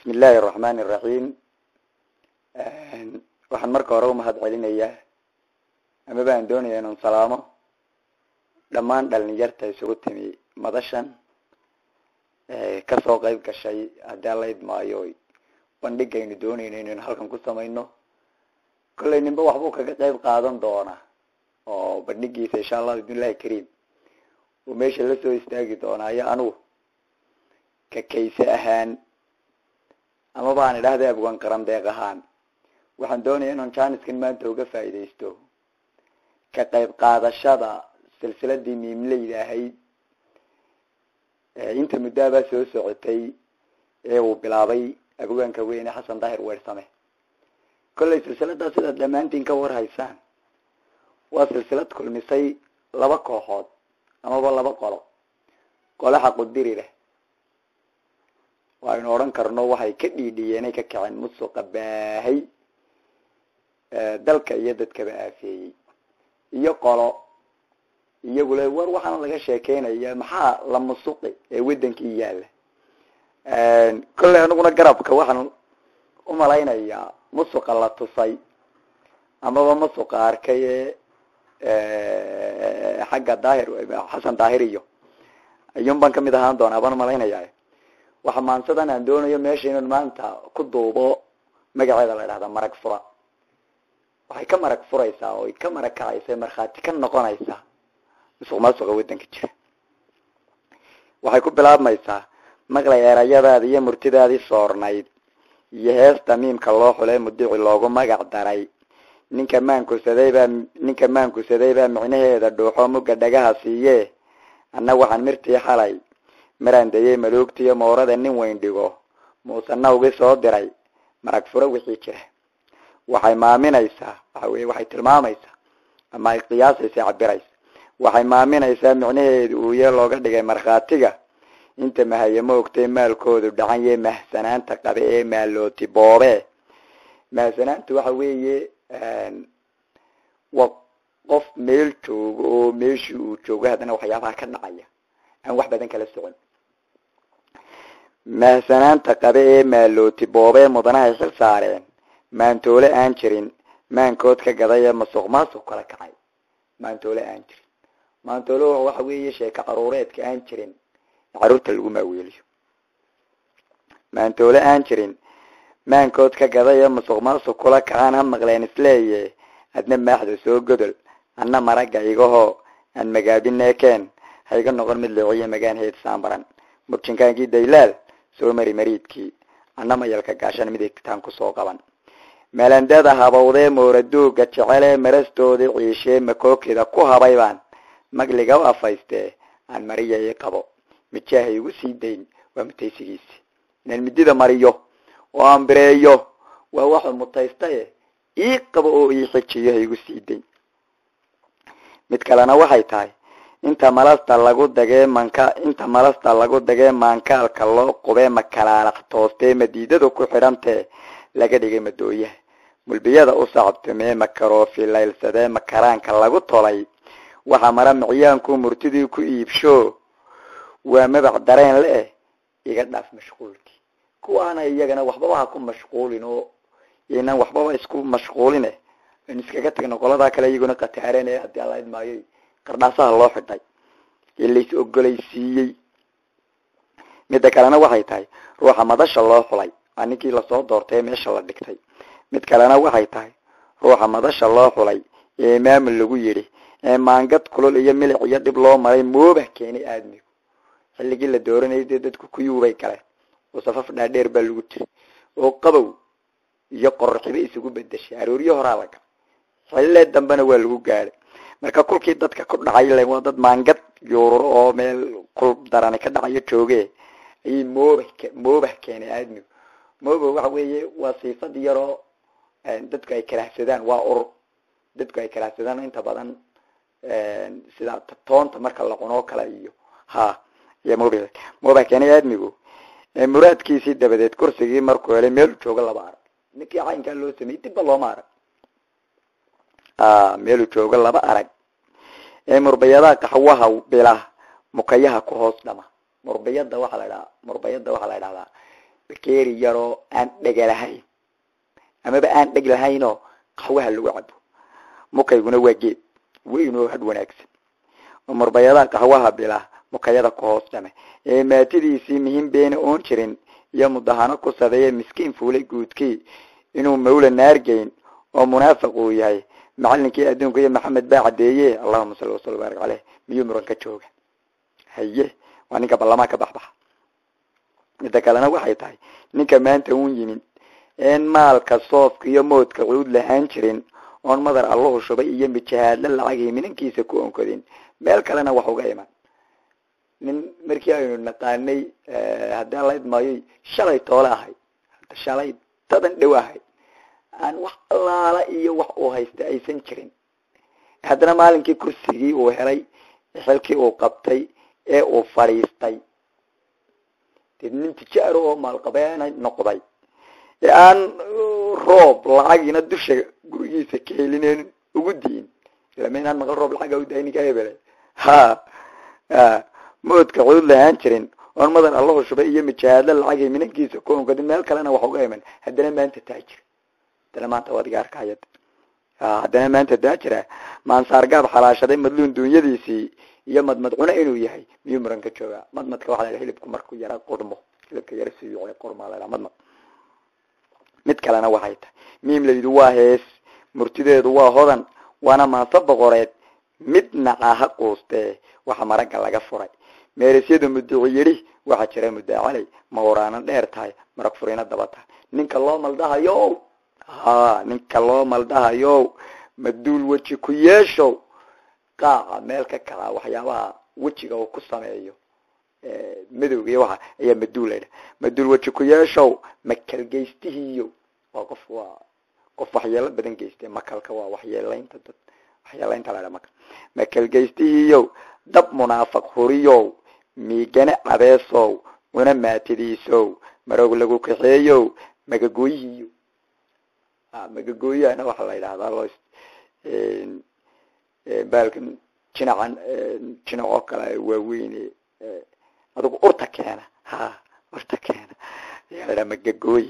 bismi illaahi araxmaani iraxiim waxaan marka hore umahad celinayaa ama baan doonaya inun salaamo dhammaan dhalinyarta isugu timi madashan kasoo qeyb gashay haddii alla idmaayo bandhigaynu doonayno inaynu halkan ku samayno kollay ninba waxbuu kaga qeyb qaadan doona oo bandhigiisa insha allah bismillahi kariim uu meesha lasoo istaagi doonaayo anugu ka kayse ahaan ama baan idhahda abwan qaran deeq ahaan waxaan doonaya inaan janiskan maanta uga faaidaysto ka qayb qaadashada silsiladii miimleyda ahayd inta muddaabaa soo socotay ee uu bilaabay abwaanka weyne xasan daahir weersame kollay silsiladaa sidaad dhammaantiin ka warhaysaan waa silsilad kulmisay laba kooxood amaba laba qolo qolo xaqudiri leh aynu odhan karno waxay ka dhiidhiyeenay ka kaceen musuqa baahay dalka iyo dadkaba aafeeyey iyo qolo iyagule war waxaana laga sheekeynaya maxaa la musuqi ee wadankii yaala kollay aniguna garabka waxaan umalaynayaa musuqa la tusay amaba musuqa arkay ee xagga daahir xasan daahir iyo ayuun baan kamid ahaan doonaa baan umalaynaya waxa maansadan aan doonayo meesha inaan maanta ku duubo magaceeda la idhahda marag fura waxay ka marag furaysaa oo ka marag kacaysa markhaati ka noqonaysaa musuq maasuqa wadanka jira waxay ku bilaabmaysaa maqlay erayadaadi iyo murtidaadii soornayd iyo heesta miimka loo xulay mudici loogu magac daray ninka maankusaday baa ninka maankusaday baa micnaheeda dhuuxo mugga dhagaha siiye anna waxaan mirtii xalay maraan dayay madoogtiyo moorada nin weyn dhigo muuse nawgi soo diray marag furo wixii jira waxay maaminaysaa waxa weye waxay tilmaamaysaa ama ay qiyaasaysa cabiraysa waxay maaminaysaa micnaheedu uuye looga dhigay markhaatiga inta mahaye ma ogtay maalkoodu dhacanye mahsanaanta qabe ee maalooti boobe mahsanaanta waxa weeye waa qof meel joogo oo meeshii uu joogo haddana waxyaabaha ka dhacaya aan wax badan kala socon mahsanaanta qabe ee maalooti boobee mudanahay xil saareen maantoole aan jirin maankood ka gaday ee masuq maasuq kala kacay maantoole aan jirin maantoole waxa weeye sheeka caruureedka aan jirin caruurta lagu maaweeliyo maantoole aan jirin maankood ka gaday ee masuq maasuq kula kacaan ha maqleen isleeye adna maaxda soo godol anna maragga igahoo aan magaabinekeen ha iga noqon mid leeciya magaan heed saambaran murjinkaankii daylaal soo mari mariidkii anna mayalka gaashan mid igtaan kusoo qaban melandada habawdee mooraduuga jecelee marastoodii ciishee makookida ku habay baan magliga u afaystee aan mariya ii qabo mijaaha igu sii dayn waa mutaysigiisi inaan midida mariyo oo aan bireeyo waa waxuu mutaystaye ii qabo oo ii xijiyo ha igu sii dayn mid kalena waxay tahay inta malasta lagu dagee manka inta malasta lagu dagee maankaalka loo qubee makalaalax toostee madiidadu ku xidhantee laga dhigay madooyaha mulbiyada u sacabtumee makaroofi laylsadee makaraanka lagu tolay waxaa mara micyaanku murtidii ku iibsho waa mabac dareen le-eh iga dhaaf mashquulkii kuwaana iyagana waxbaba ha ku mashquulin oo inaan waxbaba isku mashquuline an iskaga tagno qoladaa kale iyaguna kataareen ee haddii alla idmaayo qardhaasaha loo xidhay ee lais ogolaysiiyey midda kalena waxay tahay ruuxa madasha loo xulay waa ninkii lasoo doortay ee meesha la dhigtay mid kalena waxay tahay ruuxa madasha loo xulay ee maamul lagu yidhi ee maangad kulol iyo milic iyo dhib loo maray mooba keenay aadmigu xilligii la dooranayay dee dadku kuyuubay galeen oo safaf dhaadheer baa lagu jiray oo qabow iyo qorxibe isugu bedeshay arooryo horaa la galay xillee dambena waa lagu gaadhay marka kulkii dadka ku dhacay le waa dad maangad yuururo oo meel kul darani ka dhacayo jooge ayay mooba moobah keenay aadmigu mooba waxa weeye waa siifad yaroo dadku ay karaahsadaan waa urur dadku ay karaahsadaan inta badan sida toonta marka la cuno kale iyo ha iyo mooba mooba keenay aadmigu muraadkiisii dabadeed kursigii markuu helay meelu joogo laba arag ninkii caynkaa loo sameeyey dibba looma arag meelu joogo laba arag ee murbayadaha qaxwaha bila mukayaha ku hoos dhama murbayada waxaa la dhahaa murbayada waxaa la dhahdaa bakeeri yaroo aan dhega lahayn amaba aan dheg lahaynoo qaxwaha lagu cabo mukayguna waa geed weyn oo had wanaagsan oo marbayadaha qaxwaha bila mukayada ku hoos dhame ee maatidiisii muhiim beena oon jirin iyo mudahano ku sadeeye miskiin fuulay guudkii inuu mawla naargeyn oo munaafiq uu yahay macalinkii adduunka iyo maxamed baa cadeeye allahuma salli wasala baarik caleyh miyuu muran ka jooga haye waa ninka ballamaa ka baxbaxa midda kalena waxay tahay ninka maanta uun yimid een maalka soofka iyo moodka cuud lahaan jirin oon madar allahu shubay iyo mijahaadla lacagii minankiisa ku onkodin meel kalena wax uga iman nin markii aynu naqaanay haddii ala idmaayoy shalay toole ahayd shalay tadan dhow ahayd aan wax allaala iyo wax uu haysta aysan jirin haddana maalinkii kursigii uu helay xilkii uu qabtay ee uu fadhiistay dee nin tijaaro oo maalqabeena noqday ee aan roob lacagiina dusha gurigiisa ka helineen ugu diin ilama inaan maqal roob lacaga u daay ninka hebele ha moodka cuud lahaan jirin oon madar allahu shubay iyo mijahaadla lacagii minankiisa ku onkadi meel kalena wax uga iman haddana maanta taajir haddana maanta waad iga arkaya haddana maanta taajira maansaargaab xalaashaday madluun duunyadiisii iyo madmad cune inuu yahay miyuu muran ka joogaa madmadka waxa la hilibku markuu yara qurmo hilibka yara suyuuc qurmaa la madmad mid kalena waxay tahay miimlaydu waa hees murtideedu waa hodan waana maanso boqoreed midna aha quustee waxa maragga laga furay meerisyadu muduci yidhi waxaa jira mudaacalay ma waraana dheer tahay marag furina daba tahay ninka loo maldahayo ha ninka loo maldahayo maduul weji ku yeeshow qaaca meel ka kalaa waxyaabaha wejiga uu ku sameeyo madowga iyo waxa ayaa maduul laydha maduul weji ku yeeshow makal geystihiiyo waa qof waa qof waxyeelo badan geyste makalka waa waxyeelaynta dad waxyeelaynta laydha makal makal geystihiiyo dab munaafaq huriyow miigane cabeesow una maatidiisow maroog lagu kaxeeyow magagooyihiiyo magagooyahana waxaa la yidhahdaa loo baalkan jinacan jinac oo kale waaweyne adigu urta keena ha urta keena ayaa la dhaha magagooye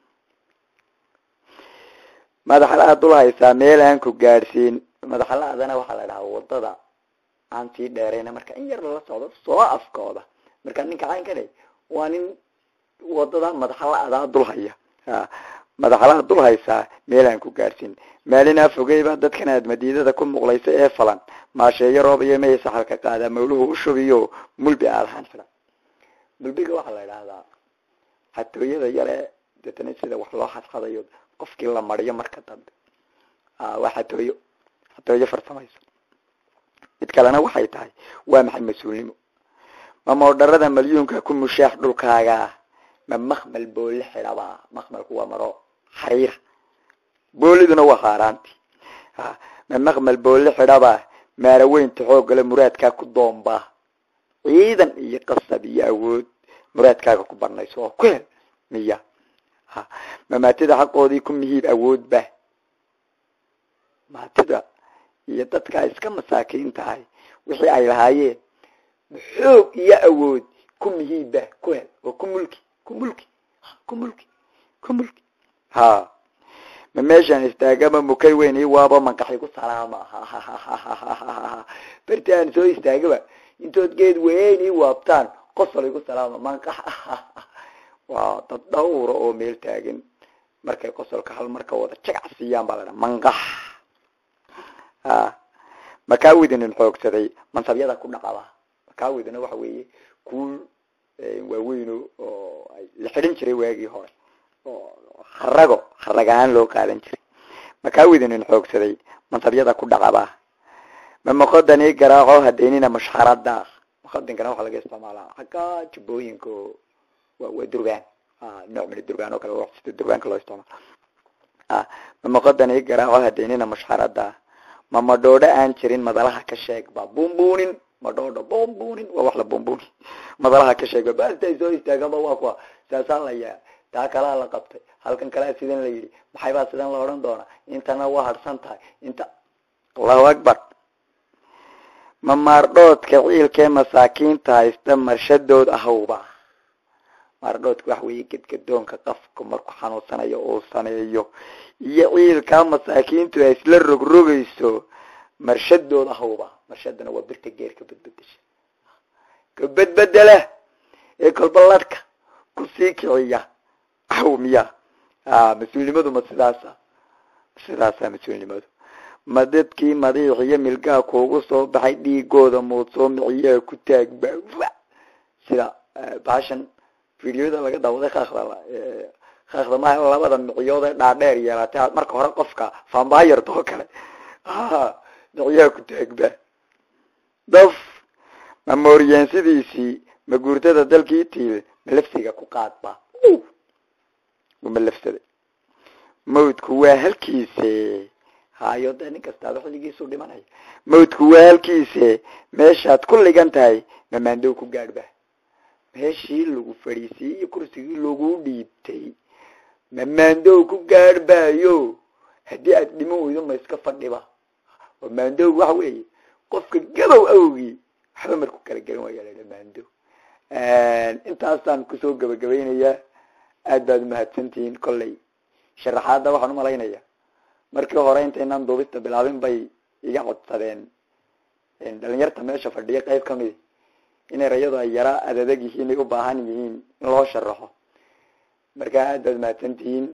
madaxla-a dul haysaa meel aan ku gaadhsiin madaxla-adana waxaa la dhahaa wadada aan sii dheerayna marka in yar lala socdo soo afkooda marka ninka caynkane waa nin wadada madaxla-adaa dul haya madaxlaha dul haysaa meel aan ku gaadhsiin maalinaa fogeyba dadkan aad madiidada ku muqlaysa ee falan maasheeyo roob iyo may saxalka qaadaa mawluhu u shubiyo mulbi aadahaan xidha mulbiga waxaa la idhaahdaa xatooyada yare deetana sida wax loo xadxadayo qofkii la mariyo marka dambe waa xatooyo xatooyo farsamayso mid kalena waxay tahay waa maxay mas-uulnimo ma moodharada malyuunka ku mushaax dhulkaaga ma makmal boole xidhabaa makmalku waa maro xariira booliduna waa haaraanti ma makmal boole xidhabaa maaraweynta xoogale muraadkaa ku doombaa ciidan iyo qasab iyo awood muraadkaaga ku banayso oo ku hel miya ma maatida xaqoodii ku mihiib awoodba maatida iyo dadkaa iska masaakiin tahay wixii ay lahaayeen xoog iyo awood ku mihiibba ku hel oo ku mulki ku mulki ku mulki ku mulki ha ma meeshaan istaagama mukay weyn i waaba manqaxi ku salaama berti aan soo istaagaba intood geed weyn ii waabtaan qosol igu salaama manqax waa dad dhawra oo meel taagan markay qosolka hal marka wada jagac siiyaan baa la dhaha manqax makaawidinin xoogsaday mansabyada ku dhaqaba makaawidina waxa weeye kuul waaweyno oo la xidhin jiray waagii hore oo harago harag ahaan loo qaadan jiray makaawidinin xoogsaday mansabyada ku dhaqaba ma maqodani garaaco hadeynina mushxarada maqodinkana waxaa laga isticmaalaa xagga jubbooyinka wa waa durgaan nooc min durgaan oo kale sida durgaanka loo isticmaalo ma maqodani garaaco hadeynina mushxarada ma madhoodho aan jirin madalaha ka sheegba buunbuunin madhoodho buunbuunin waa wax la buunbuuni madalaha ka sheegba baastay soo istaagaba waa kuwa saasaa la yaa taa kalaa la qabtay halkan kalea sidan la yidhi maxay baa sidan la odhan doonaa intana waa harsan tahay inta allahu akbar ma maardhoodka ciilkee masaakiinta haysta marshadood ahowba maardhoodka waxa weeye gedgadoonka qafka markuu xanuunsanayo uu sameeyo iyo ciilkaa masaakiintu ay isla rogrogayso marshadooda hawba marshadana waa birta geerka badbedesha ka bedbedela ee kolbaladhka kusii kiciya aw miya mas-uulnimadu ma sidaasa sidaasa mas-uulnimadu ma dadkii madiix iyo milgaa kuugu soo baxay dhiigooda muudsoo miciyaa ku taagba sida baashan videoda laga daawaday kaakda kaakda maha labada miciyood ee dhaadheer yeelatay marka hore qofka fambayarta oo kale miciyaa ku taagba daf ma mooryaansidiisii ma guurtada dalkii tiil ma lafsiga ku qaadba ma lafsaday mawdku waa halkiise hayo dee nin kastaaba xilligiisu dhimanaya mawdku waa halkiise meeshaad ku ligan tahay mamaandow ku gaadhba meeshii lagu fadhiisiyey iyo kursigii lagu dhiibtay mamaandow ku gaadhbayo haddii aad dhiman weydo ma iska fadhiba oo maandow waxa weeye qofka gadow awgii waxba marku kala garan waaya la maandow intaasaan kusoo gabagabaynayaa aad baad umahadsantihiin kolley sharaxaadda waxaan umalaynaya markii hore intaynaan duubista bilaabin bay iga codsadeen dhalinyarta meesha fadhiya qayb kamidi inay rayadu ay yaraa adadeg yihiin ay u baahan yihiin in loo sharaxo marka aad baad umahadsantihiin